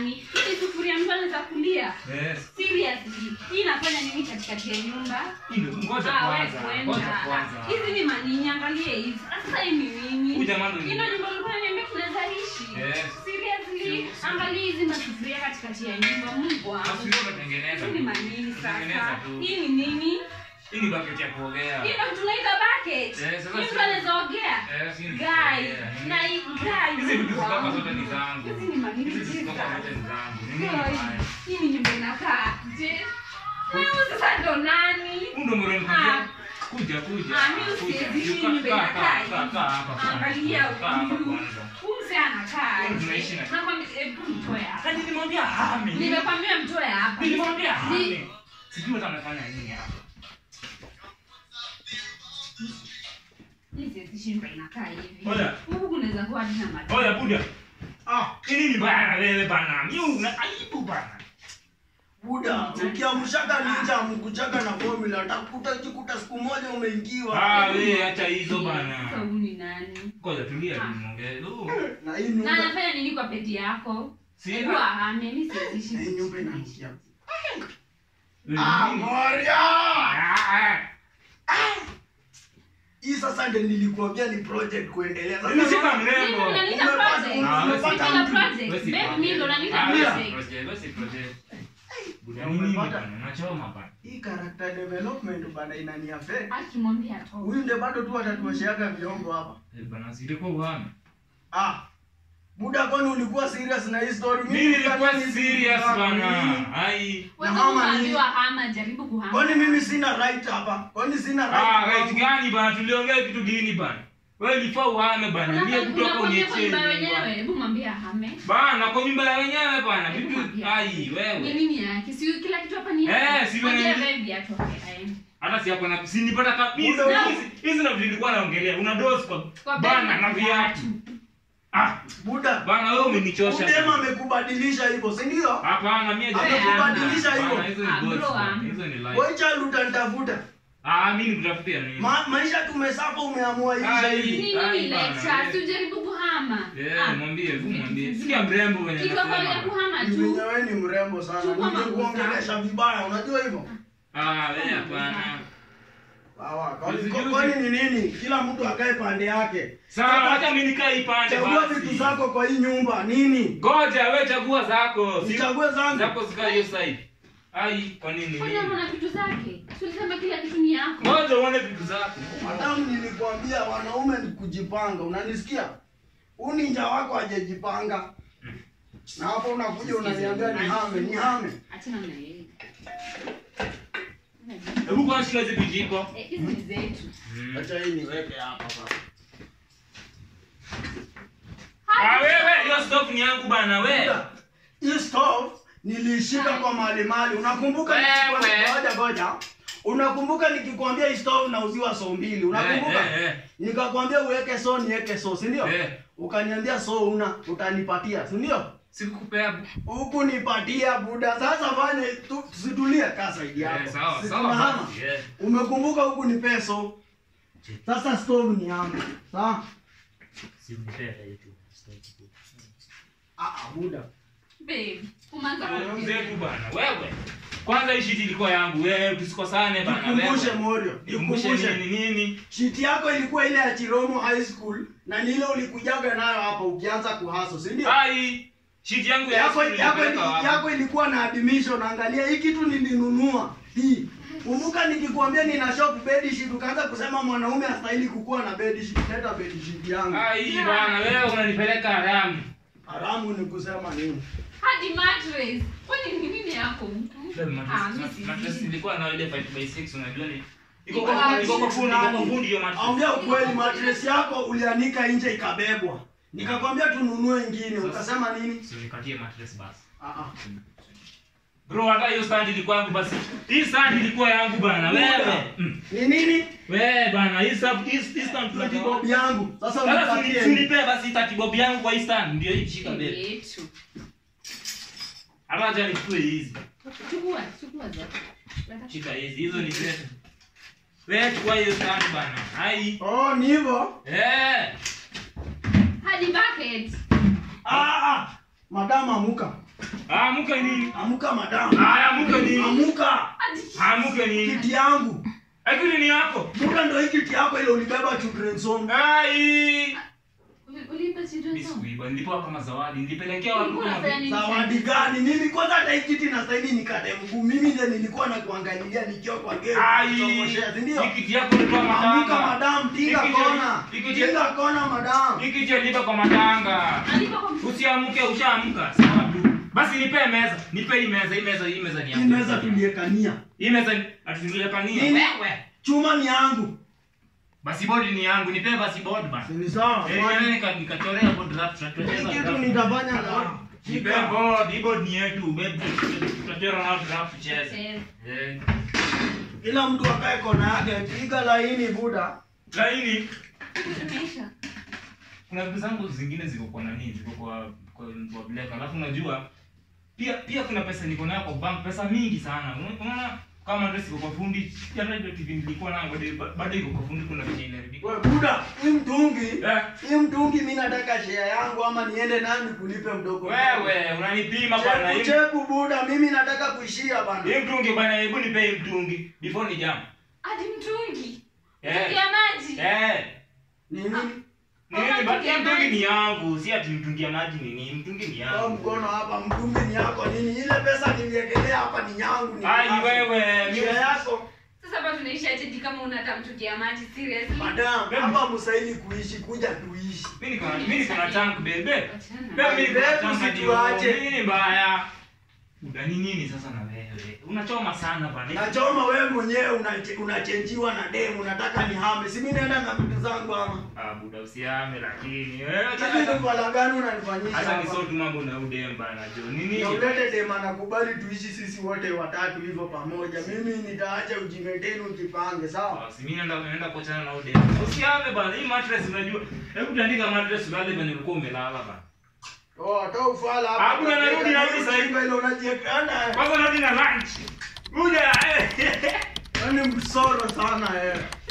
nani? Hii ni sufuria mtu anaweza kulia. Yes. Seriously. Hii inafanya nini katikati ya nyumba? Hii ndio ngoja Ah, wewe kwanza. kwenda. Ngoja kwanza. Hizi ni manini, angalie hizi. Sasa hii ni nini? Huyu jamaa ndio Hii ndio nyumba ulikuwa unaniambia tunaweza ishi. Yes. Seriously, angalia hizi masufuria katikati ya nyumba. Mungu wangu. Masufuria unatengeneza. Hizi ni manini Unatengeneza sasa? tu. Hii ni nini? Hii ni bucket ya kuogea. Hii ndio tunaita bucket. Yes, sasa Hii si- mtu anaweza ogea. Yes, hii ni Guy, kuogea. na hii guy. Hizi vitu Mungu zitoka wangu. zote ni zangu. Hizi ni manini Hizi zitoka Jesus. zote ni zangu. Ni nini Guy, mbaya? Hii ni nyumba inakaa. Je? Wewe sasa ndo nani? Huu ndio mwenye Ah. nikwambia. Kuja kuja. Ah, mimi Kuja. usiishi Kaa- nyumba kaa- inakaa kaa- hivi. kaa- kaa hapa kwanza. Angalia Kaa hapa huyu. kwanza. Huyu mzee anakaa Huyu aje? tunaishi na- Nakwambia, hebu mtoe hapa. Sasa nilimwambia hame. Nimekwambia mtoe hapa. Nilimwambia Ni- hame. Sijui hata amefanya nini hapa. Hizi zishindwa inakaa hivi. Oya. Huku kunaweza kuwa hadi na mati. Oya Buda. Ah, hii ni mbaya na wewe bana. Mimi una aibu bana. Buda, ukiamshaka ninja mkuchaka na formula utakuta jikuta siku moja umeingiwa. Ah, wewe acha hizo Sasa bana. huyu ni nani? Ngoja tulia Ah. niongee. Oh. Na hii Na nyumba anafanya nini kwa peti yako? Sina. Hebu ahame, mimi sizishi. hii nyumba inanukia. Wewe Ah, nini? Moria! Ah, ah. Hii sasa ndio nilikuambia ni project kuendelea. Sasa Mimi sina unaona- Mimi mrembo. unaniita Umepata- project. Ah, wewe si Mimi na project. project. Wewe si Babe, mimi ndo unaniita Ah, wewe si project. project, wewe si project. Buda Umepata- nini bana? Unachoma bana. Hii character development bana inani affect. Akimwambia atoe. Huyu ndio bado tu atatuosheaga vyombo hapa. Eh, bana silikuwa uhame. Ah. Buda kwani ulikuwa serious na hii story? Mimi nilikuwa nikadhani serious ni- bana. Ai. Wewe Na kama mama unaambiwa hama, jaribu kuhama. Kwani mimi sina right hapa? Kwani sina right? Ah, right gani bana? Tuliongea kitu gini bana? Wewe ulifaa uhame bana. Ndiye kutoka Unakwambia kwa unyecheni. nyumba wenyewe, hebu mwambie ahame. Bana kwa nyumba ya wenyewe bana. Hebu Vitu mwambie. ai Ni wewe. nini yake? Si kila kitu hapa ni Eh, yake. si Mwambie wewe- baby atoke aende. Hata si hapo na si nipata kabisa. Muda- Hizi hizi na vitu nilikuwa naongelea. Una dose kwa Kwa bana baby na viatu. Ah, Buda. bana wewe umenichosha. Udema amekubadilisha hivyo, si ndio? Hapana, mimi Amekubadilisha hivyo. Bana, hizo ni Ah, goals, bro, bana. ah. Hizo ni life. Boy child utanitafuta. Ah, mimi nikutafutia nini? Ma, maisha tumesafa umeamua hivi Ai. hivi. Nini Ai, ni bana, lecture? eh. Si ujaribu kuhama. Eh, Ah, mwambie, hebu mwambie. Sikia mrembo venye Kitu hapo ya anasema. kuhama Ni tu. venye wewe ni mrembo sana. Chukua Ningekuongelesha vibaya, unajua hivyo? Ah, wewe hapana. Sawa. Kwani Juzi- kwani ni nini? Kila mtu akae pande yake. Sawa, Sasa, hata mimi nikae ipande Chagua basi. vitu zako kwa hii nyumba. Nini? Ngoja wewe chagua zako. Si- Nichague zangu. Zako zika hiyo side. Ai, kwa nini Kwani mimi? hapo na vitu zake? Si ulisema kila kitu ni yako. Ngoja uone vitu zako. Madamu nilikwambia wanaume ni kujipanga. Unanisikia? Huu ninja wako hajajipanga. Na hapo unakuja unaniambia ni hame, ni hame. Achana na yeye. Hebu kwa shika hizi vijiko. Eh, hizi ni zetu. Mm. Acha hii niweke hapa baba. Ah, wewe hiyo stove ni yangu bana wewe. Hii stove nilishika kwa mali mali. Unakumbuka Wewe. nikikwambia ngoja ngoja. Unakumbuka nikikwambia hii stove nauziwa so mbili. Unakumbuka? Eh, eh, Nikakwambia uweke so niweke so, si ndio? eh. Ukaniambia so una utanipatia, si ndio? Sikukupea. Huku nipatia buda. Sasa fanye tu situlie kaa saidi yako. Eh, sawa, Si sawa. tunahama? basi, eh. Umekumbuka huku ni peso. Sasa stove ni yangu. Sawa? Ah, ah, buda. Babe, umeanza Wewe kuongea. mzee tu bana. Wewe. Kwanza hii shiti ilikuwa yangu. Wewe tusikosane bana wewe. Nikumbushe Morio. Nikumbushe Nikumbushe. nini nini? Shiti yako ilikuwa ile ya Chiromo High School na ni ile ulikujaga nayo hapa ukianza kuhaso, si ndio? Ai, shiti yangu ya Yako school yako nilipeleka wapi? yako ilikuwa na admission. Angalia hii kitu nilinunua. Hii. Kumbuka nikikwambia nina shop bed sheet ukaanza kusema mwanaume hastahili kukuwa na bed sheet. Leta bed sheet yangu. Ai, bana wewe unanipeleka haramu. Haramu ni kusema nini? Hadi mattress. Kwani ni nini yako mtu? Ah, mimi si- Mattress ilikuwa na ile 5 by 6 unajua ni iko Iko kwa wapi? iko kwa fundi, iko kwa fundi hiyo mattress. Ongea ukweli, mattress yako ulianika nje ikabebwa. Nikakwambia tununue ingine, ukasema nini? Si nikatie mattress basi. Ah ah. Bro, hata hiyo stand ilikuwa yangu basi. Hii stand ilikuwa yangu bana. Wewe. Mm. Ni nini? Wewe bana, hii sub hii hii stand Plati tunatoa. bob yangu. Sasa Sasa unipatie. si unipe basi tatibob yangu kwa hii stand ndio hii shika mbele. Yetu. Hata acha nichukue hizi. Chukua, chukua zote. Leta- Shika hizi. Hizo ni zetu. Wewe chukua hiyo stand bana. Hai. Oh, ni hivyo? Eh. Hadi bucket. Ah ah. Madam amuka. Amuka nini? Amuka madam. Aya, amuka nini? Amuka. Amuka nini? Kiti yangu. Akili ni yako. Buda ndo hii kiti yako ile ulibeba children's home. Ai. Uli- ulipa children's Mimi home? sikuiba, nilipewa kama zawadi. Nilipelekea watu Ulikuwa kama unafanya nini? Zawadi gani? Mimi kwanza hata hii kiti na saini nikate mguu. Mimi ndiye nilikuwa na kuangalilia nikiwa kwa gate. Ai. kuchomoshea, si ndio? Hiki yako nilitoa Amuka matanga. madam, tinga Hiki kona. hiki Tinga kona madam. Hiki je lipa kwa matanga. Alipa kwa mtu. Usiamke, ushaamka. Sawa tu. Basi nipe meza. Nipe hii meza, hii meza, hii meza ni Hii yangu. meza tuliekania. Hii meza atuliepania. Nini? Wewe. Chuma ni yangu. Basi bodi ni yangu. Nipe basi bodi basi. Ni sawa. Eh, Kwani- yani nika- nikachorea board draft, Hii tutacheza kitu draft. nitafanya na Nipe board, hii board ni yetu. Babe, tutachora nao draft tucheze. Eh, Eh. Kila mtu akae kona yake. Piga laini buda. Laini. tumeisha. kuna vitu zangu zingine ziko kwa nani ziko kwa kwa, kwa black alafu unajua pia pia kuna pesa niko nayo kwa bank pesa mingi sana Una- unaona kama ndio siko kwa fundi pia hata ile TV nilikuwa nayo bado bado iko kwa fundi kuna vitu inaharibika We buda, hii mtungi. eh Hii mtungi mimi nataka share yangu ama niende nani kulipe mdogo. wewe unanipima bwana Cheku hii cheku buda, mimi nataka kuishia bana. hii mtungi bwana hebu nipe hii mtungi before ni jam Hadi mtungi. Eh. Mtungi ya maji. eh Ni nini? ni nini baki mtungi ni yangu si ati mtungi ya maji ni nini mtungi ni Toa yangu mkono hapa, mtungi ni yako nini? Ile pesa niliekelea hapa ni yangu ni. ai yako. wewe mimi Share yako. Sasa hapa tunaisha aje kama una hata mtungi ya maji seriously? Madam, hapa msaili kuishi, kuja tuishi. mimi niko na mimi niko na tank bebe Achana. Mimi niko na tank hadi Usituache. huko. Nini mbaya? Udani nini sasa na wewe? Unachoma sana bana. Nachoma wewe mwenyewe unache- unachenjiwa na demu, unataka nihame. Si mimi naenda na vitu zangu ama. Ah, buda usiame lakini. Wewe Hizi ni kwa gani unanifanyisha? Sasa ni hapa? so tu mambo na udem bana jo. Nini? Na ulete dema nakubali tuishi sisi wote watatu hivyo pamoja. Mimi nitaacha ujingetenu ujipange, sawa? Basi mimi naenda naenda kuachana na udem. Usiame bana. Hii mattress unajua. Hebu tandika mattress ulale penye ulikuwa umelala bana. Oh, hata ufala hapa. Hakuna narudi, narudi sasa hivi. Ile unajiekana. Kwanza narudi na lunch. Buda. eh. Yaani msoro sana eh.